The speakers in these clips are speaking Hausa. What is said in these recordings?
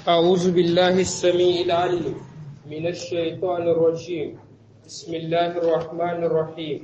أعوذ بالله السميع العليم من الشيطان الرجيم بسم الله الرحمن الرحيم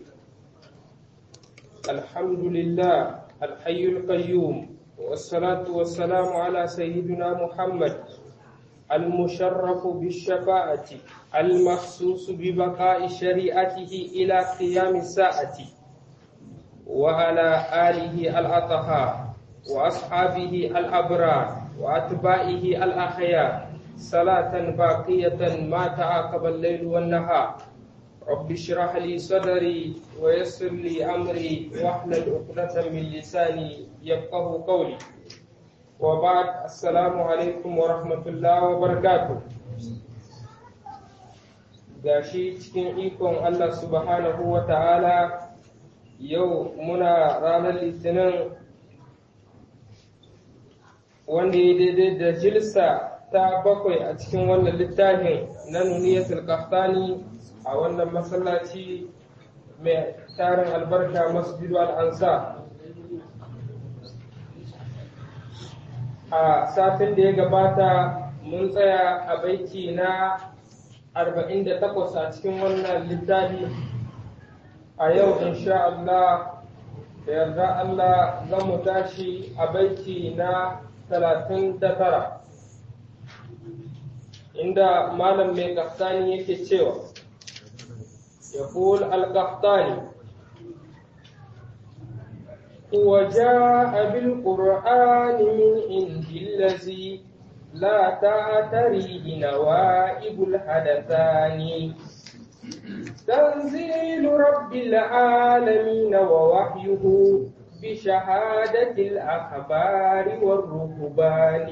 الحمد لله الحي القيوم والصلاة والسلام على سيدنا محمد المشرف بالشفاعة المخصوص ببقاء شريعته إلى قيام الساعة وعلى آله الأطهار وأصحابه الأبرار وأتباعه الأخيار صلاة باقية ما تعاقب الليل والنهار رب اشرح لي صدري ويسر لي أمري واحلل عقدة من لساني يفقه قولي وبعد السلام عليكم ورحمة الله وبركاته gashi cikin ikon Allah subhanahu wa ta'ala yau muna ranar litinin wanda ya daidai da jilsa ta bakwai a cikin wannan littafin na nuniyatul qahtani a wannan masallaci mai tarin albarka masjidu al'ansa a satin da ya gabata mun tsaya a baiti na 48 a cikin wannan littafi a yau insha Allah da yarda Allah za mu tashi a baiti na talatin da tara inda malam mai kaftani yake cewa ya kul al-kaftani وجاء بالقرآن من عند الذي لا تعتريه نوائب الحدثان تنزيل رب العالمين ووحيه بشهادة الأخبار والرهبان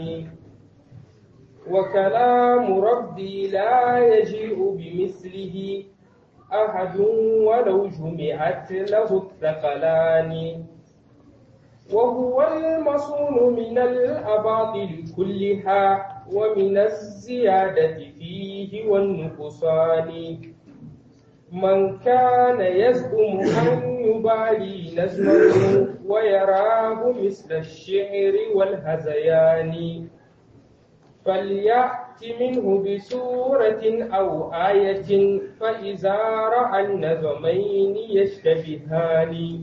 وكلام ربي لا يجيء بمثله أحد ولو جمعت له الثقلان وهو المصون من الأباطل كلها ومن الزيادة فيه والنقصان من كان يزعم أن يبالي نزمه ويراه مثل الشعر والهزيان فليأت منه بسورة أو آية فإذا رأى النظمين يشتبهان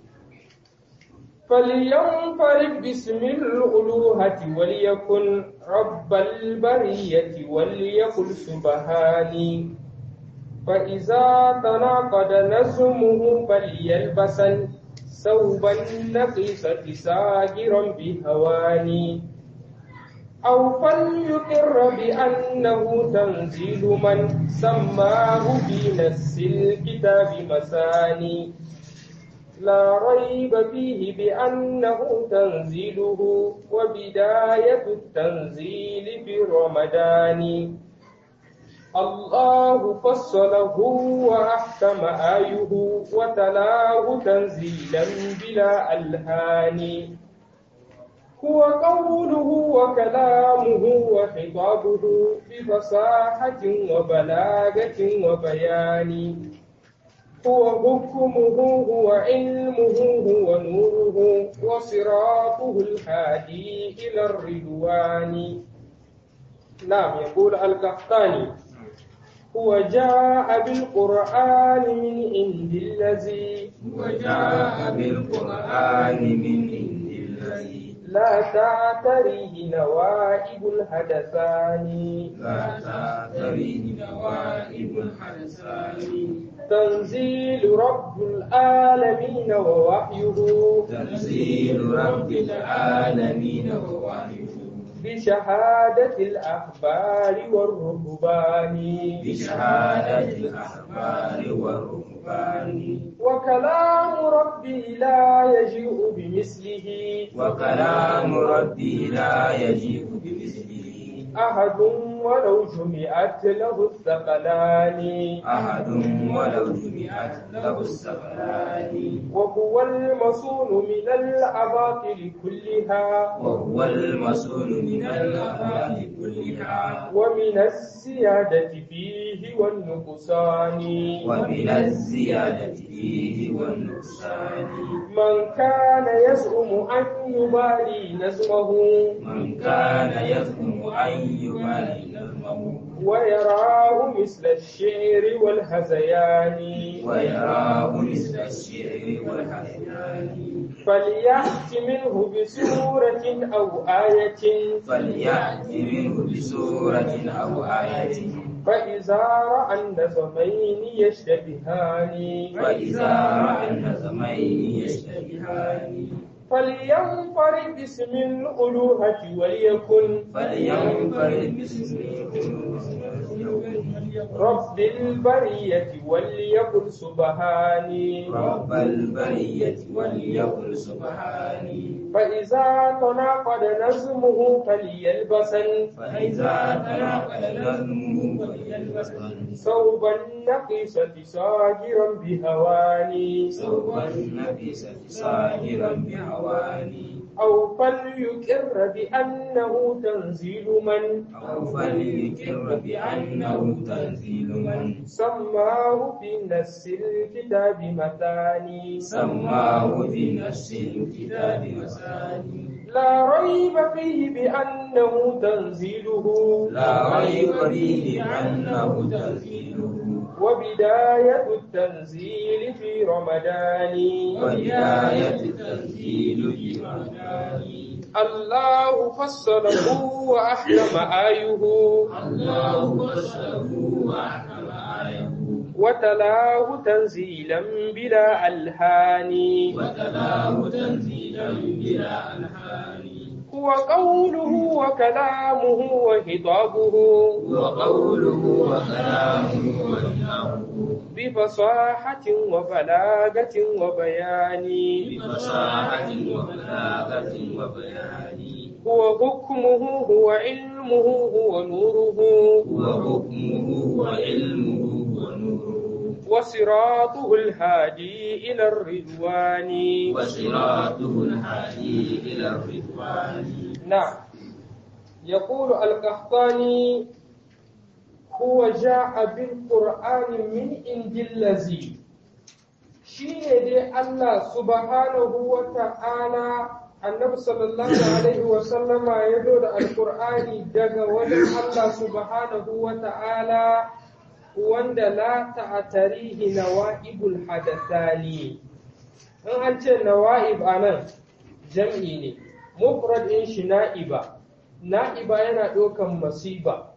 فلينفرد باسم الألوهة وليكن رب البرية وليقل سبحاني فإذا تناقض نزمه فليلبسا ثوب النقيصة ساهرا بهواني أو فليقر بأنه تنزيل من سماه في نفس الكتاب مساني لا ريب فيه بأنه تنزيله وبداية التنزيل في رمضان الله فصله وأحكم آيه وتلاه تنزيلا بلا ألهان هو قوله وكلامه وخطابه بفصاحة وبلاغة وبيان هو حكمه هو علمه هو نوره وصراطه الهادي إلى الرضوان نعم يقول القحطاني هو جاء بالقرآن من عند الذي وجاء بالقرآن من عند الذي لا تعتريه نوائب الحدثان لا تعتريه نوائب الحدثان تنزيل رب العالمين ووحيه تنزيل رب العالمين ووحيه بشهادة الأخبار والرهبان بشهادة الأخبار والرهبان وكلام ربي لا يجيء بمثله وكلام ربي لا يجيء بمثله أحد ولو جمعت له الثقلان أحد ولو جمعت له الثقلان وهو المصون من الأباطل كلها وهو المسؤول من الأبواب كلها يشتبهان ومن الزيادة فيه والنقصان ومن الزيادة فيه والنقصان من كان يزعم أن يبالي نزمه من كان يزعم أن يبالي نظمه ويراه مثل الشعر والهزيان ويراه مثل الشعر والحزيان فليأت منه بسورة أو آية فليأت منه بسورة أو آية فإذا رأى النظمين يشتبهان فإذا رأى النظمين يشتبهان فلينفرد باسم الألوهة وليكن فلينفرد باسم رب البرية وليقل سبحاني رب البرية وليقل سبحاني فإذا تناقض نظمه فليلبسن فإذا تناقض نظمه فليلبسن ثوب النقيصة صاغرا بهواني ثوب النفيسة صاهرا بهواني أو فليقر بأنه تنزيل من أو فليقر بأنه تنزيل من سماه في نفس الكتاب مثاني سماه في نفس الكتاب مثاني لا ريب فيه بأنه تنزيله لا ريب فيه أنه تنزيله وبداية التنزيل في رمضان وبداية التنزيل في رمضان الله فصله وأحكم آيه الله فصله وأحكم آيه وتلاه تنزيلا بلا ألهان وتلاه تنزيلا بلا ألحان هو قوله وكلامه وخطابه وقوله وكلامه وكلامه بفصاحة وبلاغة وبيان بفصاحة وبلاغة وبيان هو حكمه هو علمه هو نوره وحكمه وعلمه ونوره وصراطه الهادي إلى الرضوان وصراطه الهادي إلى الرضوان نعم يقول القحطاني هو جاء بالقرآن من عند الذي shine dai Allah subhanahu wa ta'ala annabi sallallahu alaihi wa sallama ya zo da alqur'ani daga wajen Allah subhanahu wa ta'ala wanda la ta'tarihi nawa'ibul hadathani in an ce nawa'ib anan jam'i ne mufrad din shi na'iba na'iba yana ɗaukan masiba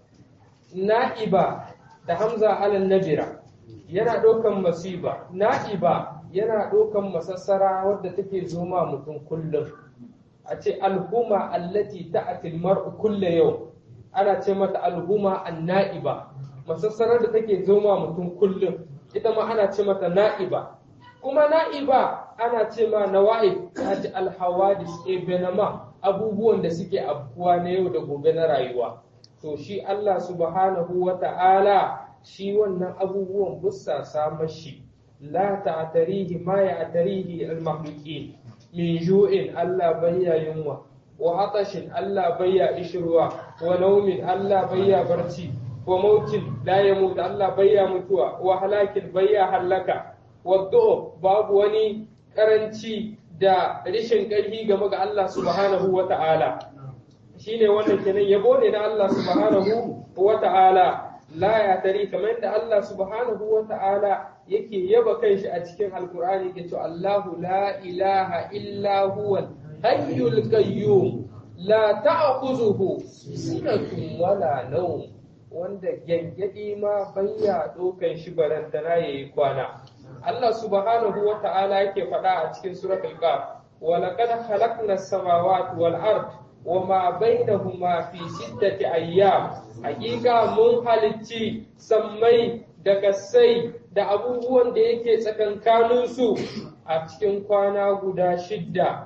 na'iba da hamza alal nabira yana ɗaukan masiba na'iba yana ɗaukan masassara wadda take zoma mutum kullum a ce alhuma allati ta'atil mar'u kulle yau ana ce mata alhuma an-na'iba masassarar da take zoma mutum kullum ita ma ana ce mata na'iba kuma na'iba ana ce ma nawa'ib ta ji alhawadis ebenama abubuwan da suke afkuwa na yau da gobe na rayuwa to shi Allah subhanahu wa ta'ala shi wannan abubuwan bussa samar shi la ta'tarihi ma ya'tarihi al-makhluqin min ju'in Allah bayya yunwa wa atashin Allah bayya ishruwa wa naumin Allah bayya barci wa mautin la yamut Allah bayya mutuwa wa halakin bayya halaka wa babu wani karanci da rishin ƙarfi game ga Allah subhanahu wa ta'ala shine wannan kenan yabo ne na Allah subhanahu wa ta'ala la ya tari kamar da Allah subhanahu wa ta'ala yake yaba kanshi a cikin alkur'ani yake cewa Allahu la ilaha illa huwa hayyul qayyum la ta'khuzuhu sinatun wala nawm wanda gyangyadi ma bayya dokan shi barantana yayi kwana Allah subhanahu wa ta'ala yake faɗa a cikin suratul qaf wa laqad khalaqna as-samawati wal ard wa ma bainahuma fi sittati ayyam hakika mun halicci sammai da kasai da abubuwan da yake tsakankanin su a cikin kwana guda shidda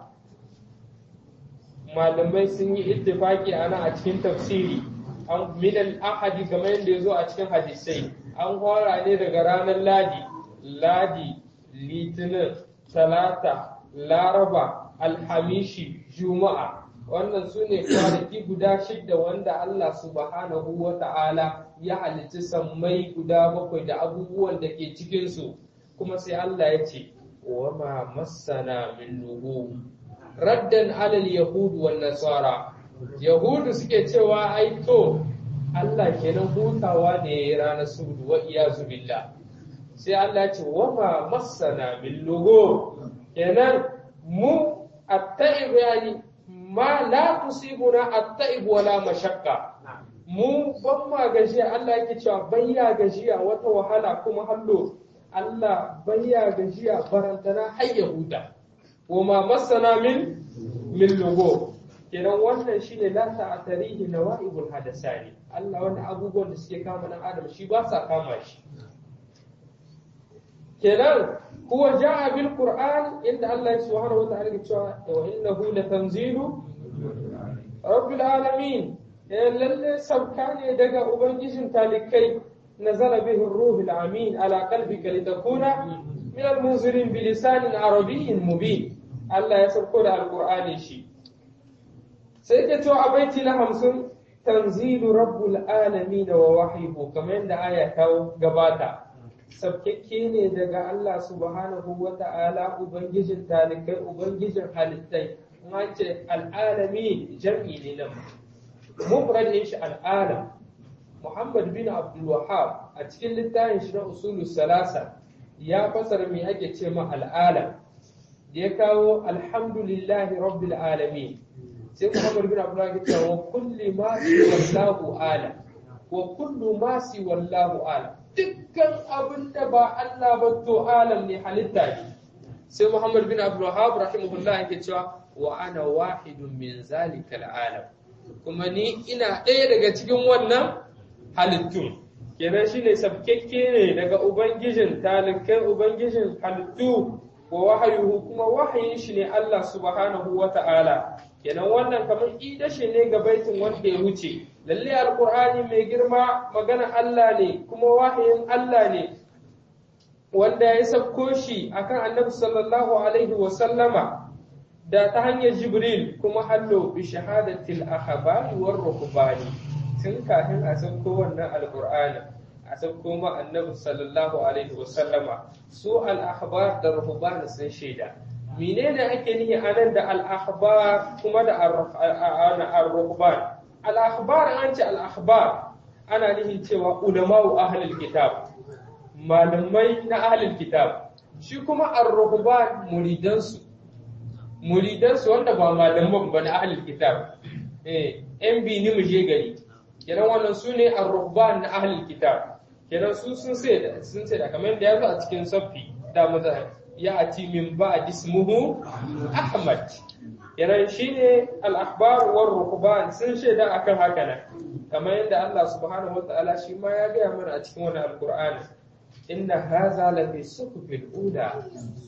malamai sun yi ittifaki ana a cikin tafsiri an min al-ahadi kamar yadda ya zo a cikin hadisai an fara ne daga ranar ladi ladi litinin talata laraba alhamishi juma'a wannan su ne kwanaki guda shidda wanda Allah subhanahu wa ta'ala ya halicci sammai guda bakwai da abubuwan da ke cikinsu kuma sai Allah ya ce wa ma massana min lugu raddan alal yahudu wan nasara yahudu suke cewa ai to Allah kenan hutawa ne ya yi ranar sudu wa iyazu billah sai Allah ce wa ma massana min lugu kenan mu at-ta'ib yani ma la tusibuna at-ta'ib wala mashaqqa mu ban ma gajiya Allah yake cewa bayya gajiya wata wahala kuma hallo Allah bayya gajiya barantana har ya huta wa ma massana min min lugo kenan wannan shine la ta'tarihi nawaibul hadasani Allah wannan abubuwan da suke kama dan adam shi ba sa kama shi kenan huwa ja'a bil qur'an inda Allah subhanahu wa ta'ala ya ce wa innahu latanzilu rabbil alamin lalle sauka ne daga ubangijin talikai nazala bihi ruhul amin ala qalbika litakuna min al-munzirin bi lisanin arabiyyin mubin Allah ya sauko da alqur'ani shi sai ke to a baiti na 50 tanzilu rabbul alamin wa wahyuhu kamar yadda aya ta gabata sabkekke ne daga Allah subhanahu wa ta'ala ubangijin talikai ubangijin halittai ma ce al'alami jam'i ne nan mufrad din shi al'alam Muhammad bin Abdul Wahhab a cikin littafin shi na usulu salasa ya fasara me ake ce ma al'alam da ya kawo alhamdulillahi rabbil alamin sai Muhammad bin Abdul Wahhab ya ce wa kulli ma wallahu alam wa kullu ma si wallahu alam dukkan abin da ba Allah ba to alam ne halitta ne sai Muhammad bin Abdul Wahhab rahimahullah yake cewa wa ana wahidun min zalika alam kuma ni ina ɗaya daga cikin wannan halittun kenan shine sabkekke ne daga ubangijin talikai ubangijin halittu wa wahayuhu kuma wahayin shi ne Allah subhanahu wa ta'ala kenan wannan kamar idashi ne ga baitin wanda ya wuce lalle alqur'ani mai girma magana Allah ne kuma wahayin Allah ne wanda ya sabko shi akan annabi sallallahu alaihi wa sallama da ta hanyar jibril kuma hallo bi shahadatil akhbari war ruhbani tun kafin a sauko wannan alqur'ani a sauko ma annabi sallallahu alaihi wa sallama su al akhbar da ruhban sun shaida menene ake nihi anan da al akhbar kuma da ar ruhban al akhbar an ce al akhbar ana nihin cewa ulama'u ahlul kitab malamai na ahlul kitab shi kuma ar ruhban muridansu muridansu wanda ba malaman ba na ahlul kitab eh yan bini mu je gari kenan wannan su ne ar-ruhban na ahlul kitab kenan su sun sai da sun sai da kamar da yazo a cikin safi da maza ya ati min ba ismuhu ahmad kenan shine al-akhbar war ruhban sun shaida akan haka nan kamar yadda Allah subhanahu wataala shi ma ya gaya mana a cikin wannan alqur'ani inna hadha la fi suhufil ula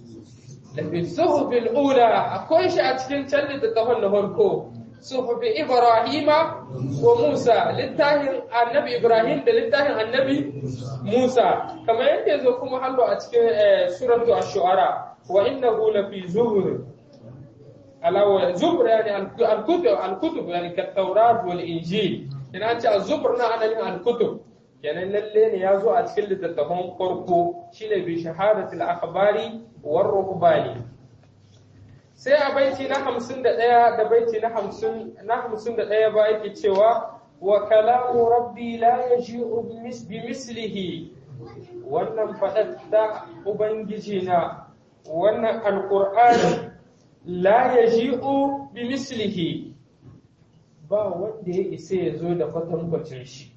lafi suhufin ula akwai shi a cikin can littattafan na farko suhufi ibrahima wa musa littafin annabi ibrahim da littafin annabi musa kamar yadda ya zo kuma hallo a cikin suratu ash-shu'ara wa innahu lafi zuhur alawa zubur yani al-kutub al-kutub yani kat-taurat wal injil ina ce az-zubur na ana yin al-kutub kenan lalle ne ya zo a cikin littattafan farko shine bi shahadatul akhbari war rukbani sai a baiti na 51 da baiti na 50 na 51 ba yake cewa wa kalamu rabbi la yaji'u bi mislihi wannan fadar da ubangiji na wannan alqur'ani la yaji'u bi mislihi ba wanda ya isa ya zo da kwatankwacin shi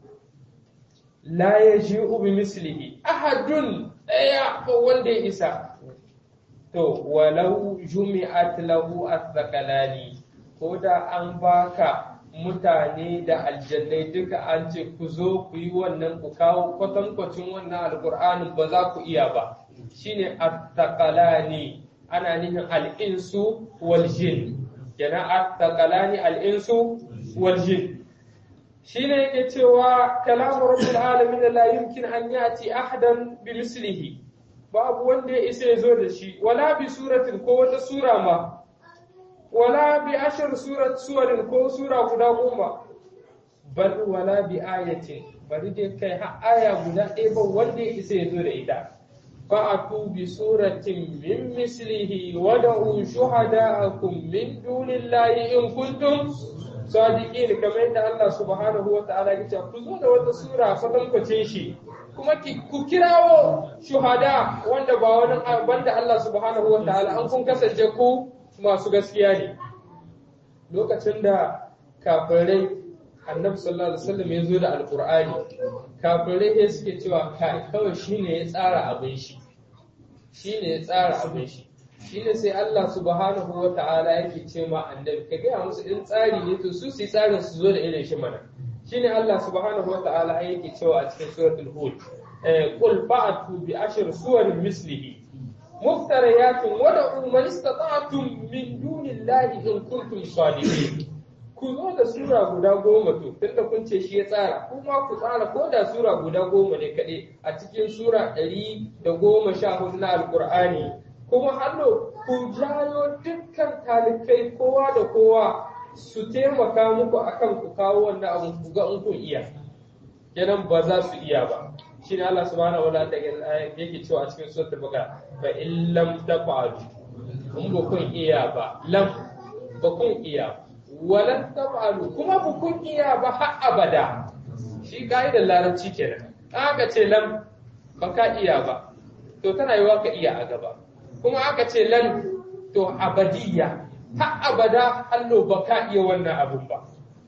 la ya ji ubi mislihi ahadun ɗaya ko wanda ya isa to walau jumi'at lahu athqalani ko da an baka mutane da aljannai duka an ce ku zo ku yi wannan ku kawo kwatankwacin wannan alkur'anin ba za ku iya ba shine athqalani ana nufin al'insu wal jin kenan athqalani al'insu wal jin shine yake cewa kalamu rabbil alamin la yumkin an yati ahadan bi mislihi babu wanda ya isa ya zo da shi wala bi suratin ko wata sura ma wala bi ashir surat suwarin ko sura guda goma bal wala bi ayatin bari dai kai har aya guda ɗaya ba wanda ya isa ya zo da ita fa'atu bi suratin min mislihi wa da'u shuhada'akum min dunillahi in kuntum sadiqin kamar yadda Allah subhanahu wa ta'ala ya ce ku zo da wata sura kwatankwacin shi kuma ku kirawo shuhada wanda ba wani banda Allah subhanahu wa ta'ala an kun kasance ku masu gaskiya ne lokacin da kafirai annabi sallallahu alaihi wasallam ya zo da alqur'ani kafirai ya suke cewa kai kawai shine ya tsara abin shi shine ya tsara abin shi shine sai Allah subhanahu wa ta'ala yake ce ma annabi ka gaya musu in tsari ne to su su tsarin su zo da irin shi mana shine Allah subhanahu wa ta'ala yake cewa a cikin suratul hud qul fa'atu bi ashri suwarin mislihi muftariyatun wa da'u man istata'tum min dunillahi in kuntum sadiqin ku zo da sura guda goma to tunda kun ce shi ya tsara kuma ku tsara ko da sura guda goma ne kaɗai a cikin sura ɗari da goma sha hudu na alƙur'ani kuma hannu ku jayo dukkan talikai kowa da kowa su taimaka muku akan ku kawo wannan abun ku ga in kun iya kenan ba za su iya ba shine Allah subhanahu wa ta'ala yake cewa a cikin suratul baqara fa in lam tafa'alu in ba kun iya ba lam ba kun iya ba walan taf'alu kuma ba kun iya ba har abada shi ka'idar larabci kenan aka ce lam ba ka iya ba to tana yiwa ka iya a gaba kuma aka ce lan to abadiyya har abada hallo ba ka iya wannan abun ba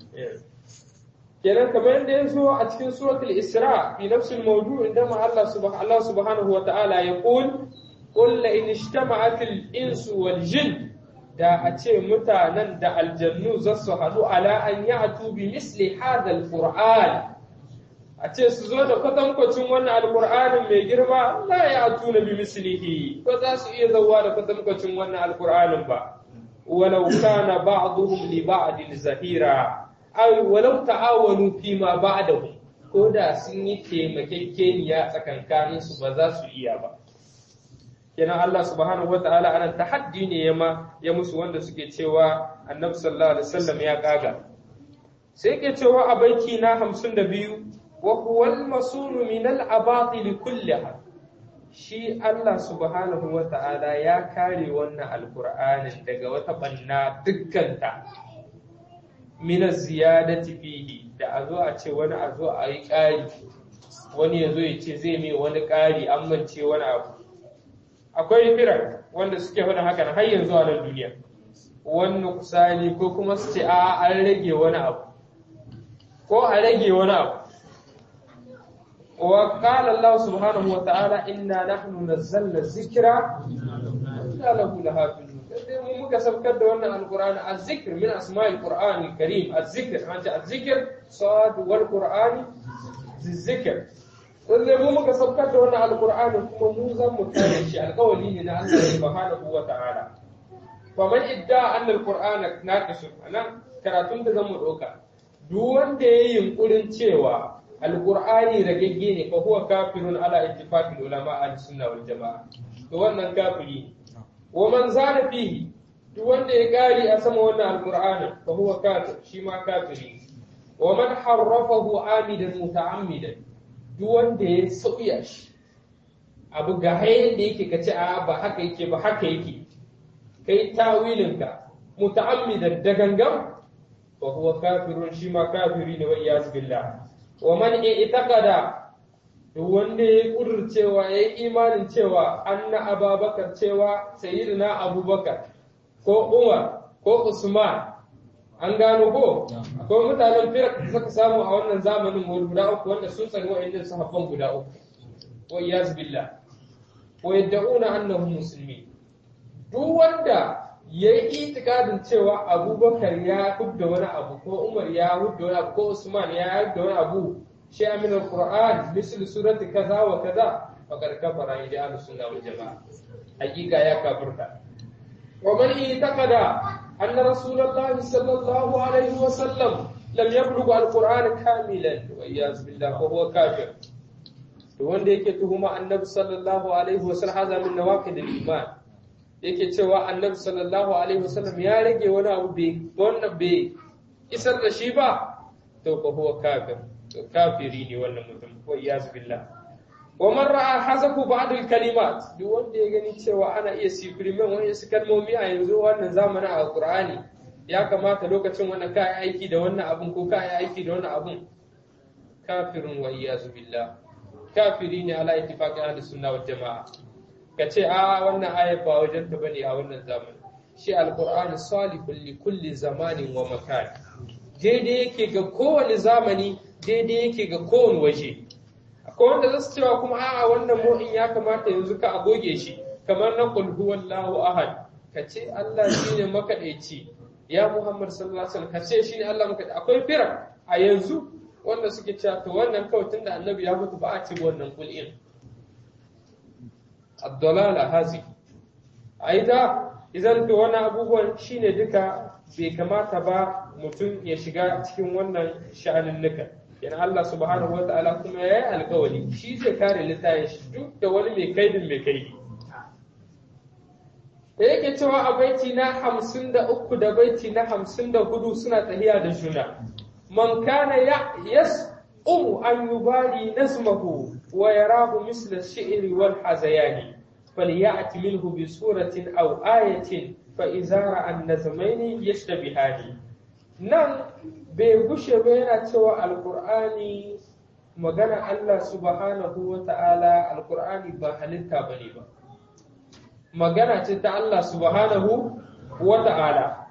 kenan kamar yadda ya zo a cikin suratul isra fi nafsil mawdu inda ma Allah subhanahu Allah subhanahu wa ta'ala ya qul qul la in ijtama'at al insu wal jinn da a ce mutanen da aljannu za su haɗu ala an yi atu bi misli hadal qur'an a ce su zo da kwatankwacin wannan alqur'anin mai girma la ya atu na bi mislihi ba za su iya zauwa da kwatankwacin wannan alqur'anin ba walau kana ba'dhum li ba'din zahira aw walau ta'awanu fi ma ba'dahu ko da sun yi taimakekeniya tsakankanin su ba za su iya ba kenan Allah subhanahu wataala anan tahaddi ne yama ya musu wanda suke cewa Annabi sallallahu alaihi wasallam ya kaga sai ke cewa a baiki na 52 wa huwal masunu min al abatil kulliha shi Allah subhanahu wataala ya kare wannan alqur'anin daga wata banna dukkanta min ziyadati fihi da a zo a ce wani a zo a yi ƙari wani ya zo ya ce zai mai wani ƙari an mance wani abu akwai firar wanda suke faɗin haka har yanzu a nan duniya wani kusani ko kuma su ce a an rage wani abu ko a rage wani abu wa qala Allah subhanahu wa ta'ala inna nahnu nazzalna dhikra inna lahu lahafizun sai mu muka sabkar da wannan alqur'ani az-zikr min asma'il qur'ani karim az-zikr an ta az-zikr sad wal qur'ani zikr lalle mu muka sabkar da wannan alqur'ani kuma mu zan mu kare shi alƙawari ne na Allah subhanahu wa ta'ala fa man idda anna alqur'ana naqis anan karatun da zamu doka duk wanda yayi yunkurin cewa alqur'ani ragegge ne fa huwa kafirun ala ittifaqil ulama al sunna wal jamaa to wannan kafiri wa man zana fihi duk wanda ya gari a sama wannan alqur'ani fa huwa kafir shi ma kafiri wa man harrafahu amidan muta'ammidan duk wanda ya sauya shi abu ga hayan da yake kace a ba haka yake ba haka yake kai tawilinka muta'ammidan da gangan fa huwa kafirun shi ma kafiri ne wa iyaz billah wa man i'taqada duk wanda ya kudurcewa ya yi imanin cewa anna ababakar cewa sayyidina abubakar ko umar ko usman an gano ko akwai mutanen firak da suka samu a wannan zamanin guda uku wanda sun tsani wa'annan sahabban guda uku wa iyaz billah wa yad'una annahum muslimin duk wanda ya yi itikadin cewa abubakar ya hudda wani abu ko umar ya hudda wani abu ko usman ya hudda wani abu shi min alquran misal surati kaza wa kaza faqad kafara ila ahli sunna wal jamaa hakika ya kafirta wa man itaqada anna rasulullah sallallahu alaihi wa sallam lam yablugh alquran kamilan wa iyaz billah wa huwa kafir to wanda yake tuhuma annabi sallallahu alaihi wa sallam hada min nawaqid al-iman yake cewa annabi sallallahu alaihi wasallam ya rage wani abu bai wannan bai isar da shi ba to fa huwa kafir to kafiri ne wannan mutum ko iyaz billah wa man ra'a hazafu ba'd al kalimat duk wanda ya gani cewa ana iya sifirimen wani su kalmomi a yanzu wannan zamanin a qur'ani ya kamata lokacin wannan ka aiki da wannan abun ko ka aiki da wannan abun kafirun wa iyaz billah kafiri ne ala ittifaqi ahli sunna wal jamaa kace a wannan aya ba wajen ta bane a wannan zamani shi alqur'ani salihun li kulli zamanin wa makan daidai yake ga kowane zamani daidai yake ga kowane waje akwai wanda zasu cewa kuma a'a wannan mu'in ya kamata yanzu ka agoge shi kamar na qul huwallahu ahad kace Allah shine makadaici ya Muhammad sallallahu alaihi wasallam kace shine Allah makadaici akwai fira a yanzu wanda suke cewa to wannan kawai tunda annabi ya mutu ba a ci wannan kul'in ad-dalala hazi aida idan to wannan abubuwan shine duka bai kamata ba mutum ya shiga cikin wannan sha'anin nuka yana Allah subhanahu wa ta'ala kuma ya yi alkawari shi zai kare littafin shi duk da wani mai kaidin mai kaidi da yake cewa a baiti na hamsin da uku da baiti na hamsin da hudu suna tahiya da juna man kana ya yas umu an yubali nazmahu wa yarahu misla shi'ri wal hazayani falyati minhu bi suratin aw ayatin fa idza ra'a an-nazmaini yashtabihani nan bai gushe ba yana cewa alqur'ani magana Allah subhanahu wa ta'ala alqur'ani ba halitta bane ba magana ce ta Allah subhanahu wa ta'ala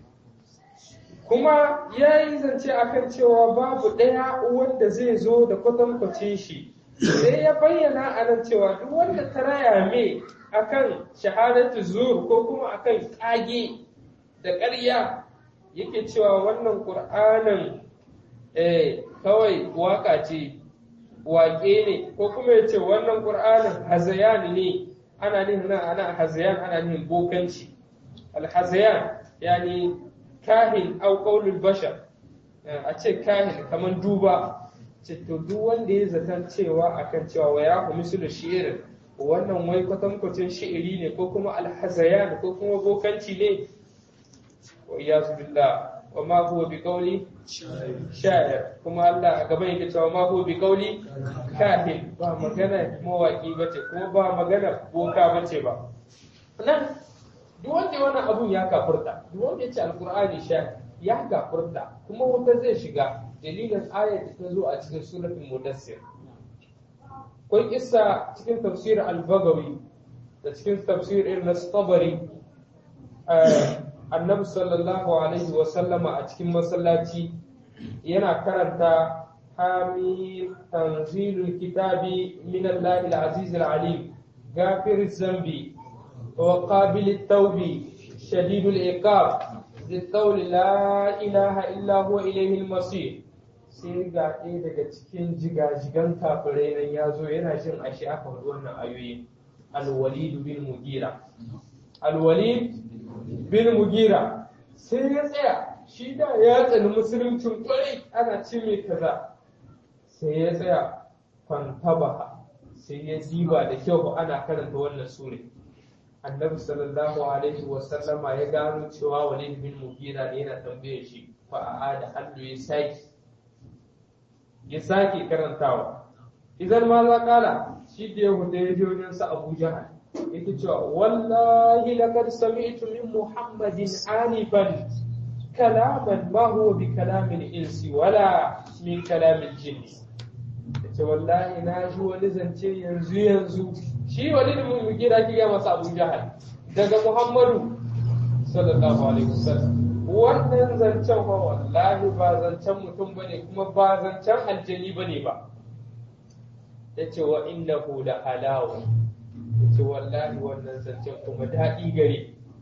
kuma ya yi zance akan cewa babu ɗaya wanda zai zo da kwatankwacin shi sai ya bayyana a nan cewa duk wanda ta raya me akan shahadatu zur ko kuma akan ƙage da ƙarya yake cewa wannan ƙur'anin kawai waka ce waƙe ne ko kuma ya ce wannan ƙur'anin hazayan ne ana nihin nan ana hazayan ana nihin bokanci alhazayan yani kahin au qaulul bashar a ce kahin kamar duba ce to duk wanda ya zaton cewa akan cewa wa ya mislu shi'ir wannan wai kwatankwacin shi'iri ne ko kuma alhazayan ko kuma bokanci ne wa iyazu billah wa ma huwa bi qawli sha'ir kuma Allah a gaban yake cewa ma huwa bi qawli kahin ba magana mawaki bace kuma ba magana boka bace ba nan duk wanda wannan abun ya kafurta duk wanda ya ce alqur'ani sha'ir ya kafurta kuma wanda zai shiga dalilin ayat da ta zo a cikin suratul mudassir akwai kissa cikin tafsir al-bagawi da cikin tafsir ibn tabari annabi sallallahu alaihi wa sallama a cikin masallaci yana karanta hamim tanzilul kitabi min Allah al-aziz al-alim ghafir zambi wa qabil at-tawbi shadid al-iqab ذي القول لا إله إلا هو إليه المصير sai ga ɗaya daga cikin jigajigan kafirai nan ya zo yana jin ashe aka faɗi wannan ayoyi alwalid bin mugira alwalid bin mugira sai ya tsaya shi da ya tsani musuluncin kwarai ana ce mai kaza sai ya tsaya kwantabaha sai ya diba da kyau ana karanta wannan sure annabi sallallahu alaihi wa sallama ya gano cewa walid bin mugira ne yana tambaye shi fa a da hannu ya saki ya sake karantawa idan ma za kala shi da yahuda ya je wajen sa abu jahal yake cewa wallahi laqad sami'tu min muhammadin anifan kalaman ma huwa bi kalamin insi wala min kalamin jinni yace wallahi na ji wani zance yanzu yanzu shi wani da mun gira ki ga masa abu jahal daga muhammadu sallallahu alaihi wasallam wannan zancen ba wallahi ba zancen mutum ba ne kuma ba zancen aljani ba ne ba ya ce wa inna da halawa ya ce wallahi wannan zancen kuma daɗi gare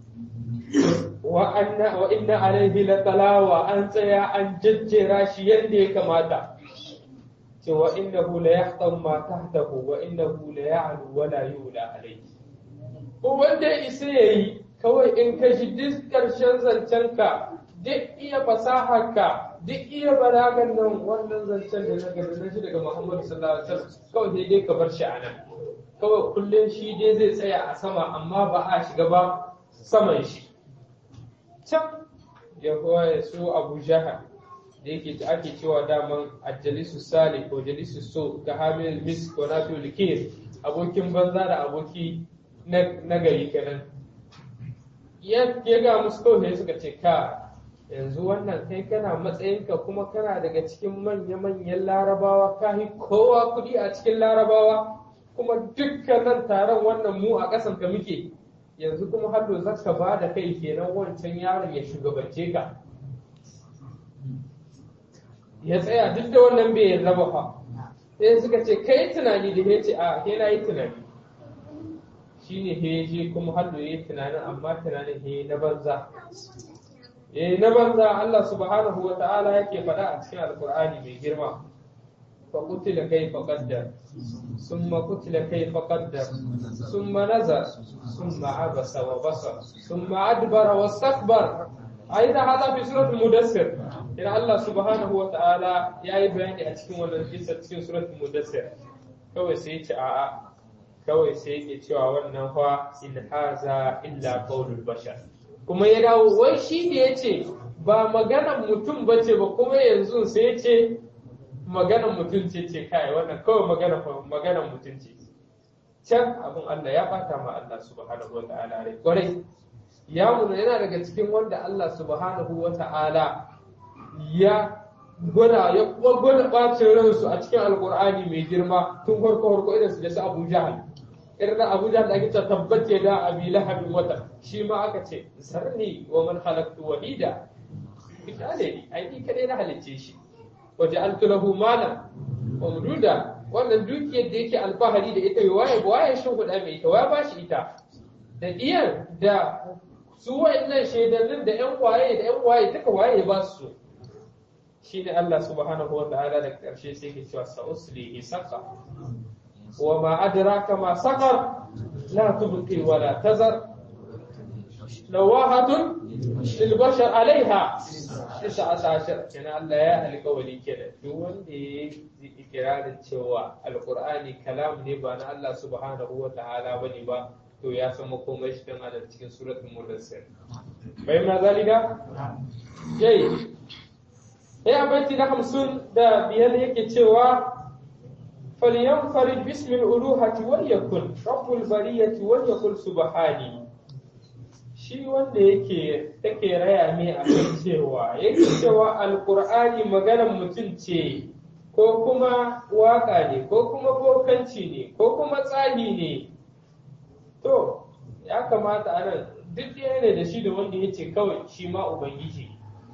wa inna alaihi la talawa an tsaya an jajjera shi yadda ya kamata ce wa inna la yahtam ma tahtahu wa inna la ya'lu wa la yula alaihi wanda ya isa yayi kawai in ka ji duk ƙarshen zancenka duk iya fasaharka duk iya balagan nan wannan zancen da na gani na shi daga Muhammadu sallallahu alaihi wasallam kawai sai dai ka bar shi a nan kawai kullum shi dai zai tsaya a sama amma ba a shiga ba saman shi can ya koya su abu jahal da yake ake cewa daman ajalisu sali ko jalisu so ga hamil mis ko nafi likir abokin banza da aboki na gari kenan ya ga musu kawai suka ce ka yanzu wannan kai kana matsayinka kuma kana daga cikin manya-manyan larabawa ka yi kowa kuɗi a cikin larabawa kuma dukkanin taron wannan mu a ƙasan ka muke yanzu kuma hallo za ka ba da kai kenan wancan yaron ya shugabance ka ya tsaya duk da wannan bai yarda ba fa sai suka ce kai tunani da ya ce a ke na yi tunani shine he je kuma hallo ya yi tunanin amma tunanin he na banza eh na banza Allah subhanahu wa ta'ala yake faɗa a cikin alkur'ani mai girma fa qutila kayfa qaddar summa qutila kayfa qaddar summa nazar summa abasa wa basar summa adbara wastakbar aida hada fi suratul mudassir ina Allah subhanahu wa ta'ala yayi bayani a cikin wannan kissa cikin suratul mudassir kawai sai ya ce a'a kawai sai yake cewa wannan fa in haza illa qaulul bashar kuma ya dawo wai shi ne ya ce ba maganan mutum ba ce ba kuma yanzu sai ya ce maganan mutum ce ce kai wannan kawai maganan maganan mutum ce can abin Allah ya bata ma Allah subhanahu wa ta'ala rai kwarai ya muna yana daga cikin wanda Allah subhanahu wa ta'ala ya gwada ya kuma gwada bacin ransu a cikin alkur'ani mai girma tun farko farko irin su da su Abu Jahal irin da Abu Jahal da ake ta tabbace da Abi Lahabin wata shi ma aka ce zarni wa man khalaqtu wahida misali ne ai ni kadai na halicce shi wa ja'altu lahu malan wa mududa wannan dukiyar da yake alfahari da ita waye waye shin kuɗa mai ita waye ba shi ita da iyan da su wa'annan shaidannin da ƴan waye da ƴan waye duka waye ba su shine Allah subhanahu wa ta'ala da ƙarshe sai ke cewa sa'uslihi saqa wa ma adraka ma saqar la tubqi wa la tazar lawahatun lil bashar alaiha tis'ata ashar kana Allah ya alƙawari kenan duk wanda ya yi ikirarin cewa alqur'ani kalam ne ba na Allah subhanahu wa ta'ala bane ba to ya san makomai shi kan adam cikin suratul mudassir bai ma zalika yayi sai a baiti na hamsin da biyar yake cewa falyanfarid bismil uluhati wal yakun rabbul bariyati wal yakun subhani shi wanda yake take raya ne a kan cewa yake cewa alqur'ani maganar mutum ce ko kuma waka ne ko kuma bokanci ne ko kuma tsagi ne to ya kamata a nan duk ɗaya ne da shi da wanda ya ce kawai shi ma ubangiji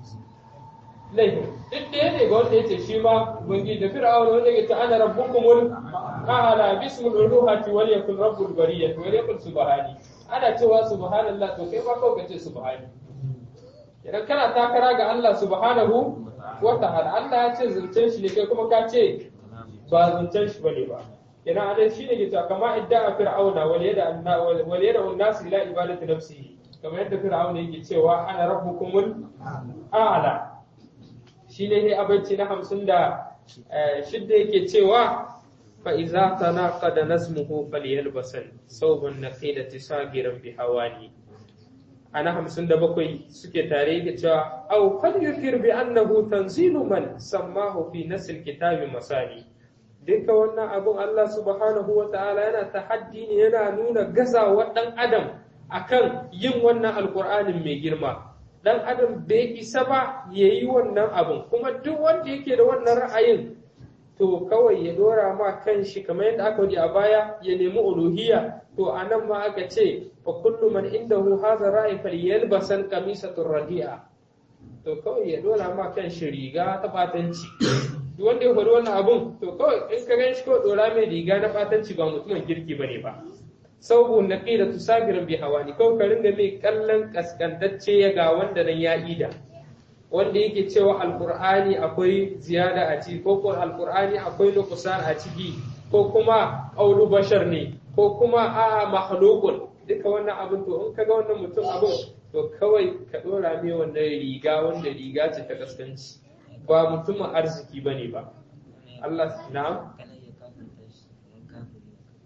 laifin duk ɗaya ne ga wanda ya ce shi ma ubangiji da fir'auna wanda ya ce ana rabbukumul a'la bismil uluhati wal yakun rabbul bariyati wal yakun subhani ana cewa subhanallah to kai ma kawai ka ce subhani idan kana takara ga Allah subhanahu wa ta'ala Allah ya ce zancen shi ne kai kuma ka ce ba zancen shi bane ba ina anan shine ke cewa kama idda fir'auna wal yada anna wal yada an-nas ila ibadati nafsihi kamar yadda fir'auna yake cewa ana rabbukumul a'la shine ne abinci na hamsin da shidda yake cewa fa iza tanaqada nasmuhu falyalbasan sawban naqidati sagiran bi hawani ana hamsin da bakwai suke tare yake cewa aw falyukir bi annahu tanzilu man sammahu fi nasl kitabi masani duka wannan abun Allah subhanahu wa ta'ala yana tahaddi ne yana nuna gazawa dan adam akan yin wannan alqur'anin mai girma dan adam bai isa ba ya yi wannan abin kuma duk wanda yake da wannan ra'ayin to kawai ya dora ma kan shi kamar yadda aka wadi a baya ya nemi uluhiyya to a nan ma aka ce fa kullu man indahu hadha ra'i falyalbasan qamisatur radi'a to kawai ya dora ma kan shi riga ta batanci duk wanda ya faɗi wannan abun to kawai in ka gan shi ko dora mai riga na batanci ba mutumin kirki bane ba saubu na ƙila tusagirin bi hawani kawai ka ringa mai kallon kaskantacce ya ga wanda nan ya ida wanda yake cewa alkur'ani akwai ziyada a ciki ko kuma alkur'ani akwai nuqsan a ciki ko kuma qaulu bashar ne ko kuma a mahlukun duka wannan abin to in kaga wannan mutum abin to kawai ka dora mai wannan riga wanda riga ce ta kaskanci ba mutumin arziki bane ba Allah na'am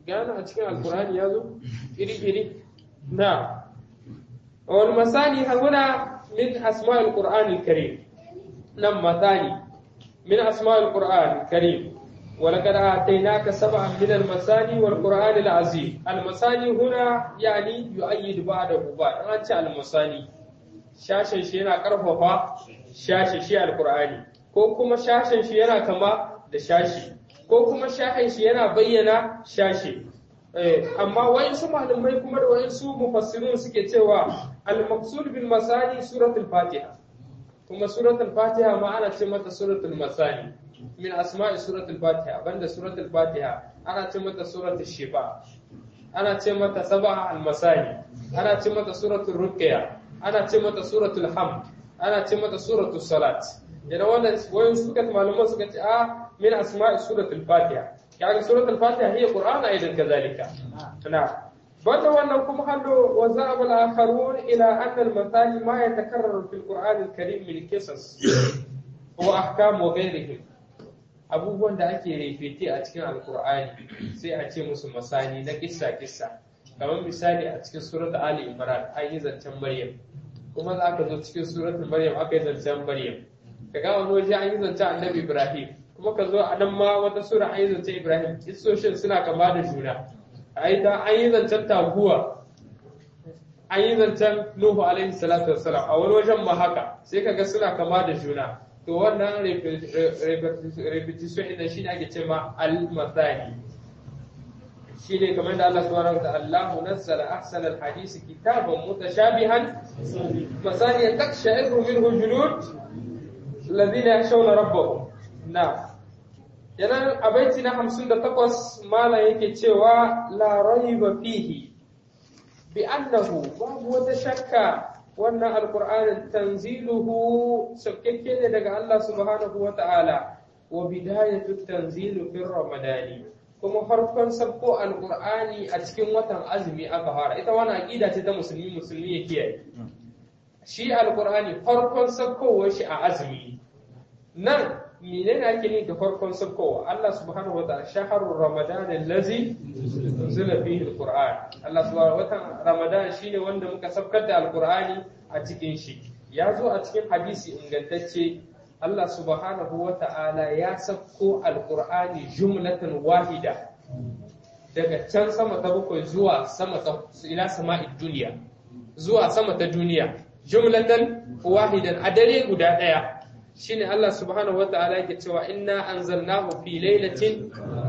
gana a cikin alkur'ani ya zo iri iri na wal masani huna min asma'il qur'anil karim nan masani min asma'il qur'anil karim ولقد آتيناك سبعا من المثاني والقرآن العظيم المثاني هنا يعني يؤيد بعده بعد أنت المثاني shashin shi yana ƙarfafa shashi shi alkur'ani ko kuma shashin shi yana kama da shashi ko kuma shashin shi yana bayyana shashi amma wayansu malamai kuma da wayansu mufassirun suke cewa al-maqsud bil masani suratul fatiha kuma suratul fatiha ma ana ce mata suratul masani min asma'i suratul fatiha banda suratul fatiha ana ce mata suratul shifa ana ce mata sab'a al-masani ana ce mata suratul ruqya ana ce mata suratul hamd ana ce mata suratul salat idan wannan wayan suka malaman suka ce a min asma'i suratul fatiha kaga suratul fatiha hiya qur'ana idan kazalika na banda wannan kuma hallo wa za'abul akharun ila anna al-mathani ma yatakarraru fil qur'an al-karim min qisas wa ahkam wa ghayrihim abubuwan da ake refete a cikin alkur'ani sai a ce musu masani na kissa kissa kamar misali a cikin surat ali imran an yi zancen maryam kuma za ka zo cikin surat maryam aka yi zancen maryam ka ga wani waje an yi zancen annabi ibrahim kuma ka zo a nan ma wata sura an yi zancen ibrahim kissoshin suna kama da juna a yi ta an yi zancen taguwa an yi zancen nuhu alaihi salatu wassalam a wani wajen ma haka sai ka ga suna kama da juna to wannan repetition ɗin shi ne ake ce ma al-mathani shi ne kamar da Allah subhanahu wa ta'ala Allahu nazzala ahsana al-hadisi kitaban mutashabihan masani takshairu minhu julud alladhina yakhshawna rabbahum na yana a baiti na 58 mala yake cewa la raiba fihi bi annahu babu wata shakka wannan alkur'anin tanziluhu saukakke ne daga Allah subhanahu wa ta'ala wa bidayatu tanzilu fil ramadani kuma farkon sabko alkur'ani a cikin watan azumi aka fara ita wani aqida ce ta musulmi musulmi ya kiyaye shi alkur'ani farkon sabkowar shi a azumi nan menene ake ni da farkon sabkowa Allah subhanahu wa ta'ala shahrur ramadan allazi unzila fihi alquran Allah subhanahu wa ta'ala ramadan shine wanda muka sabkar da alqurani a cikin shi ya zo a cikin hadisi ingantacce Allah subhanahu wa ta'ala ya sabko alqurani jumlatan wahida daga can sama ta bakwai zuwa sama ta ila sama'id duniya zuwa sama ta duniya jumlatan wahidan a dare guda daya shine Allah subhanahu wa ta'ala yake cewa inna anzalnahu fi lailatin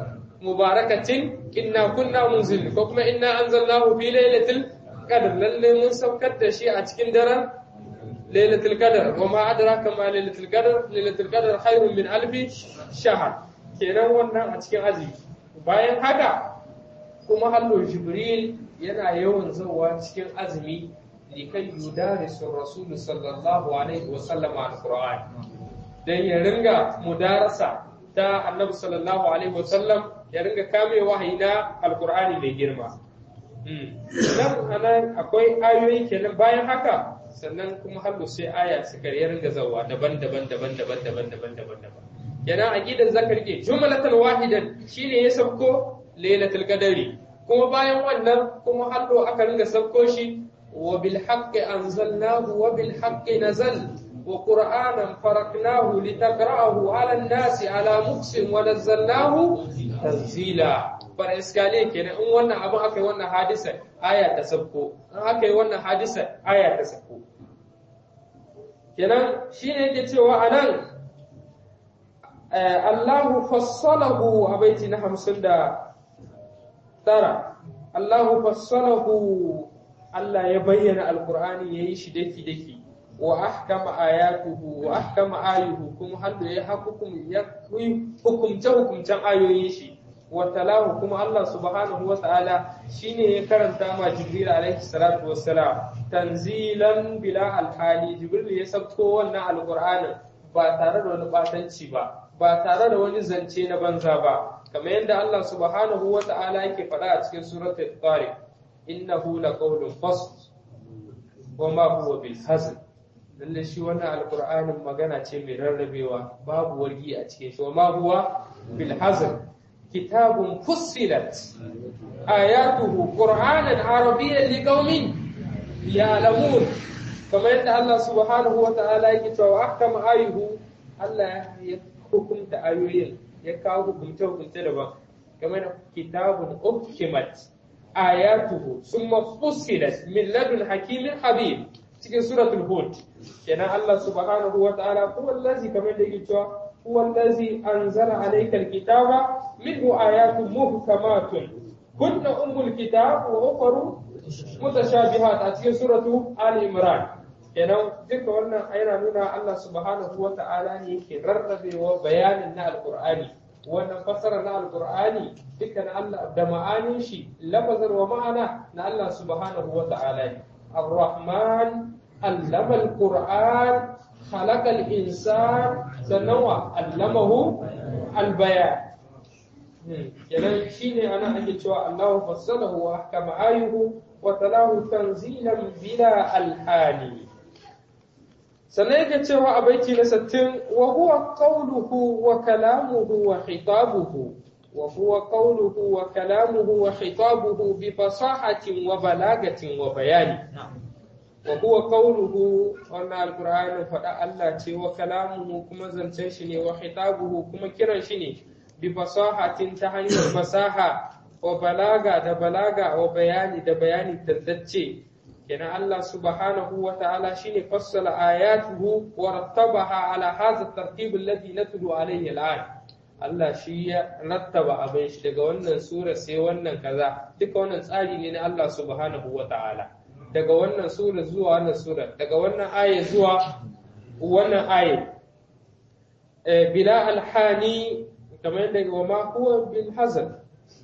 mubarakatin inna kunna munzilin ko kuma inna anzalnahu fi lailatul qadr lalle mun saukar da shi a cikin daren lailatul qadr wa ma adraka ma lailatul qadr lailatul qadr khairun min alfi shahr kenan wannan a cikin azumi bayan haka kuma hallo jibril yana yawan zuwa cikin azumi likai yudarisu rasul sallallahu alaihi wa sallama alquran dan ya ringa mudarasa ta annabi sallallahu alaihi wa sallam ya ringa kame wahayi na alqur'ani mai girma nan anan akwai ayoyi kenan bayan haka sannan kuma hallo sai aya suka ya ringa zawa daban-daban daban-daban daban-daban daban-daban kenan aqidan zakar ke jumlatan wahidan shine ya sabko lailatul qadari kuma bayan wannan kuma hallo aka ringa sabko shi وبالحق أنزلناه وبالحق نزل وقرآنا فرقناه لتقرأه على الناس على مقس ونزلناه تنزيلا فالإسكالية كنا إن وانا أبو أكي وانا حادثة آية تسبكو إن أكي وانا حادثة آية تسبكو كنا شين يجي تيوى أنا الله فصله أبيتنا حمسن ترى الله فصله Allah ya bayyana alkur'ani ya yi shi daki-daki wa ahkama ayatuhu wa ahkama ayuhu kuma hallo ya hukum ya hukumce hukumcen ayoyin shi wa talahu kuma Allah subhanahu wa ta'ala shine ya karanta ma Jibril alaihi salatu wassalam tanzilan bila alhali Jibril ya sabko wannan alkur'anin ba tare da wani batanci ba ba tare da wani zance na banza ba kamar yadda Allah subhanahu wa ta'ala yake faɗa a cikin suratul tariq innahu laqawlun fasl wa ma huwa bil hazl lalle shi wannan alqur'anin magana ce mai rarrabewa babu wargi a cikin shi wa ma huwa bil hazl kitabun fussilat ayatuhu qur'anan arabiyyan liqaumin ya'lamun kamar yadda Allah subhanahu wa ta'ala yake cewa ahkama ayuhu Allah ya hukunta ayoyin ya kawo hukunce hukunce daban kamar da kitabun uhkimat ayatuhu summa fussilat min ladun hakimin habib cikin suratul hud kenan Allah subhanahu wa ta'ala huwa allazi kamar da yake cewa huwa allazi anzala alayka alkitaba minhu ayatun muhkamatun kunna ummul kitab wa ukhra mutashabihat a cikin suratu ali imran kenan duka wannan yana nuna Allah subhanahu wa ta'ala ne yake rarrabewa bayanin na alqur'ani wannan fassara na alqur'ani dukkan Allah da ma'anin shi lafazar wa ma'ana na Allah subhanahu wa ta'ala ne الرحمن علم القرآن خلق الإنسان سنوى علمه البيان kenan shine ana ake cewa Allah fassalahu wa ahkama ayuhu wa talahu tanzilan bila alhani sannan yake cewa a baiti na 60 wa huwa qawluhu wa kalamuhu wa khitabuhu wa huwa qawluhu wa kalamuhu wa khitabuhu bi fasahatin wa balagatin wa bayani wa huwa qawluhu wannan alqur'ani faɗa Allah ce wa kalamuhu kuma zancen shi ne wa khitabuhu kuma kiran shi ne bi fasahatin ta hanyar fasaha wa balaga da balaga wa bayani da bayani tantacce kenan Allah subhanahu wa ta'ala shine fassala ayatuhu wa rattabaha ala hadha at-tartib alladhi natlu alayhi al'an Allah shi ya rattaba abin shi daga wannan sura sai wannan kaza duka wannan tsari ne na Allah subhanahu wa ta'ala daga wannan sura zuwa wannan sura daga wannan aya zuwa wannan aya bila alhani kamar yadda wa ma huwa bil hazan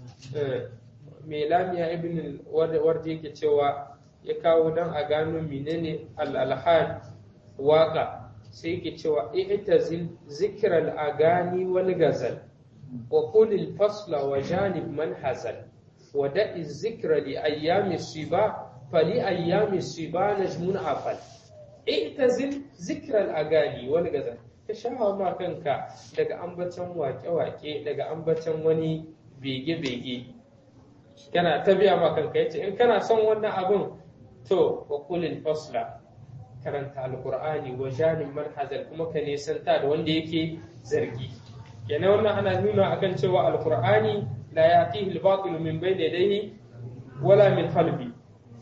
mai lamiya ibn wardi yake cewa ya kawo dan a gano menene al alhan waka sai yake cewa i'tazil zikr al agani wal gazal wa qul al fasla wa janib man hazal wa da'i zikra li ayyami siba fali ayyami siba najmun afal i'tazil zikral agani wani gazan ka shawa ma kanka daga ambacin wake-wake daga ambacin wani bege-bege kana ta biya ma kanka yace in kana son wannan abin to wa qulil fasla karanta alqur'ani wa janin manhazal kuma ka nisanta da wanda yake zargi kenan wannan ana nuna akan cewa alqur'ani la yatihi al-batil min bayni yadayhi wala min khalfihi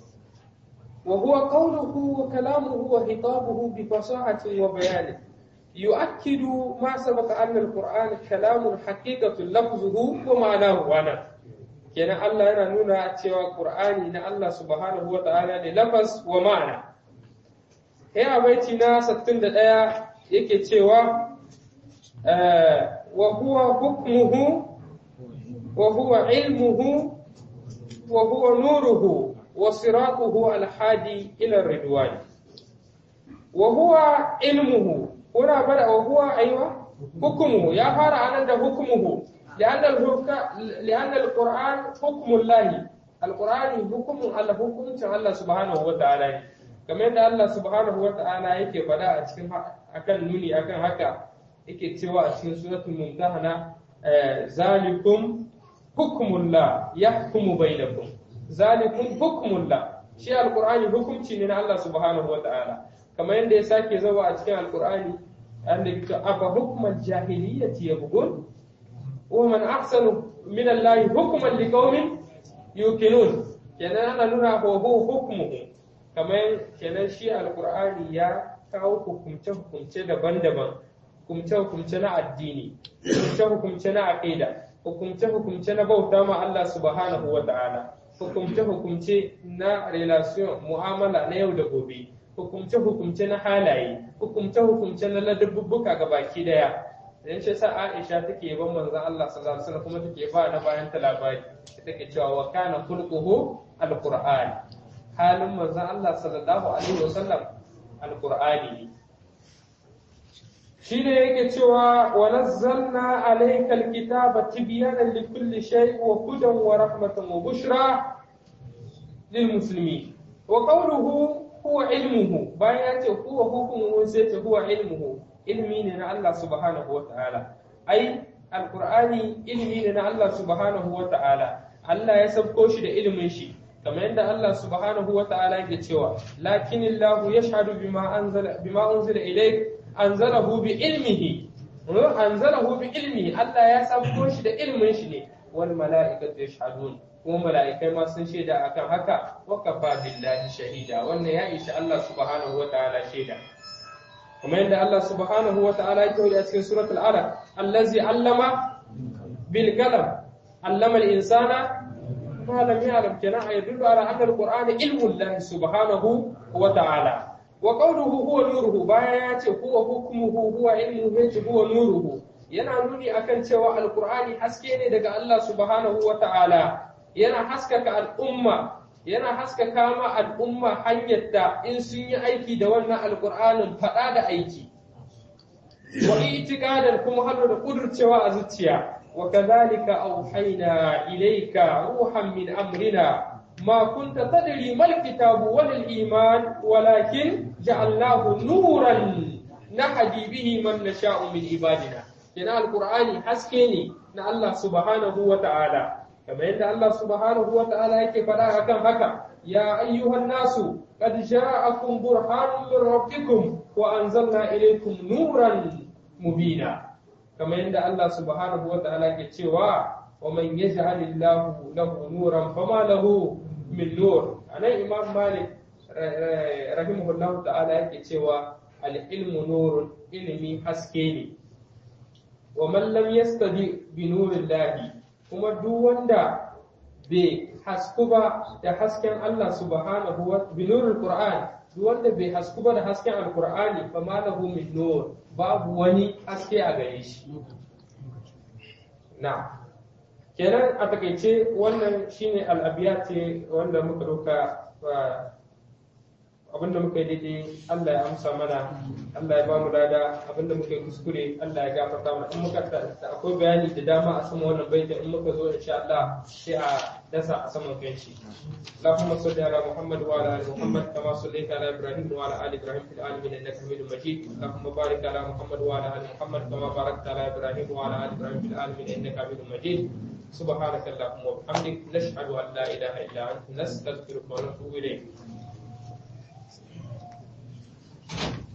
وهو قوله وكلامه وخطابه بفصاحة وبيان يؤكد ما سبق أن القرآن كلام حقيقة لفظه ومعناه وانا كان الله yana nuna cewa Qur'ani na Allah subhanahu wa ta'ala ne lafaz wa ma'ana sai a baiti na 61 yake cewa wa huwa hukmuhu wa huwa ilmuhu wa huwa nuruhu وصراطه الحادي إلى الرضوان وهو علمه هنا بدأ وهو أيوة حكمه يا فارع أن حكمه لأن لأن القرآن حكم الله القرآن حكم الله حكم الله سبحانه وتعالى kamar yadda Allah subhanahu wa ta'ala yake faɗa a cikin akan nuni akan haka yake cewa a cikin suratul mumtahana zalikum hukmullah yahkumu bainakum zalikum hukmullah shi alqur'ani hukunci ne na Allah subhanahu wata'ala kamar yadda ya sake zawa a cikin alqur'ani anda yake afa hukmal jahiliyyati yabghun wa man ahsanu min Allah hukman liqaumin yuqinun kenan ana nuna ko hukmuhu kamar kenan shi alqur'ani ya kawo hukumce hukumce daban-daban hukumce hukumce na addini hukumce hukumce na aqida hukumce hukumce na bauta ma Allah subhanahu wata'ala hukumce-hukumce na relation mu'amala na yau da gobe hukumce-hukumce na halaye hukumce-hukumce na ladabbuka ga baki daya idan shi sa Aisha take ban manzon Allah sallallahu alaihi wasallam kuma take ba na bayan ta labari take cewa wa kana khulquhu alquran halin manzon Allah sallallahu alaihi wasallam alqur'ani shine yake cewa wa nazzalna alayka alkitaba tibyanan likulli shay wa hudan wa rahmatan wa bushra lil muslimin wa qawluhu huwa ilmuhu bayan ya ce huwa hukmuhu sai ce huwa ilmuhu ilmi ne na Allah subhanahu wa ta'ala ai alqur'ani ilimi ne na Allah subhanahu wa ta'ala Allah ya sabko shi da ilimin shi kamar yadda Allah subhanahu wa ta'ala yake cewa lakinillahu yashhadu bima anzala bima unzila ilayk anzalahu bi ilmihi anzalahu bi ilmihi Allah ya sabko shi da ilimin shi ne wal mala'ikatu yashhadun kuma mala'ikai ma sun shaida akan haka wa kafa billahi shahida wannan ya isha Allah subhanahu wa ta'ala shaida kuma yadda Allah subhanahu wa ta'ala yake a cikin suratul alaq allazi allama bil qalam allama al insana ما لم يعلم كنا يدل على أن القرآن علم الله سبحانه وتعالى وقوله هو نوره بايات هو حكمه هو علمه هو نوره yana nuni akan cewa alkur'ani haske ne daga Allah subhanahu wa ta'ala yana haskaka al'umma yana haskaka ma al'umma hanyar da in sun yi aiki da wannan alkur'anin faɗa da aiki wa itiqadan kuma hannu da kudurcewa a zuciya وكذلك أوحينا إليك روحا من أمرنا ما كنت تدري ما الكتاب ولا الإيمان ولكن جعلناه نورا نهدي به من نشاء من عبادنا كنا القرآن حسكيني نا الله سبحانه وتعالى كما أن الله سبحانه وتعالى كيف لا كم هكا يا أيها الناس قد جاءكم برهان من ربكم وأنزلنا إليكم نورا مبينا kamar yadda Allah subhanahu wa ta'ala ke cewa wa man yaj'alillahu lahu nuran fama lahu min nur anan imam malik rahimahullahu ta'ala yake cewa al-ilmu nurun ilimi haske ne wa man lam yastadi bi nurillahi kuma duk wanda bai hasku ba da hasken Allah subhanahu wa bi nuril qur'an duk wanda bai hasku ba da hasken alqur'ani fama lahu min nur babu wani haske a gare shi na kenan a takaice wannan shine al'abiya ce wanda muka doka abinda muka yi daidai Allah ya amsa mana Allah ya ba mu lada abinda muka yi kuskure Allah ya gafarta mana in muka da akwai bayani da dama a sama wannan baita in muka zo insha Allah sai a dasa a saman kanshi Allahumma salli ala Muhammad wa ala ali Muhammad kama sallaita ala Ibrahim wa ala ali Ibrahim fil alamin innaka Hamidum Majid Allahumma barik ala Muhammad wa ala ali Muhammad kama barakta ala Ibrahim wa ala ali Ibrahim fil alamin innaka Hamidum Majid سبحانك اللهم وبحمدك نشهد ان لا اله الا انت نستغفرك ونتوب اليك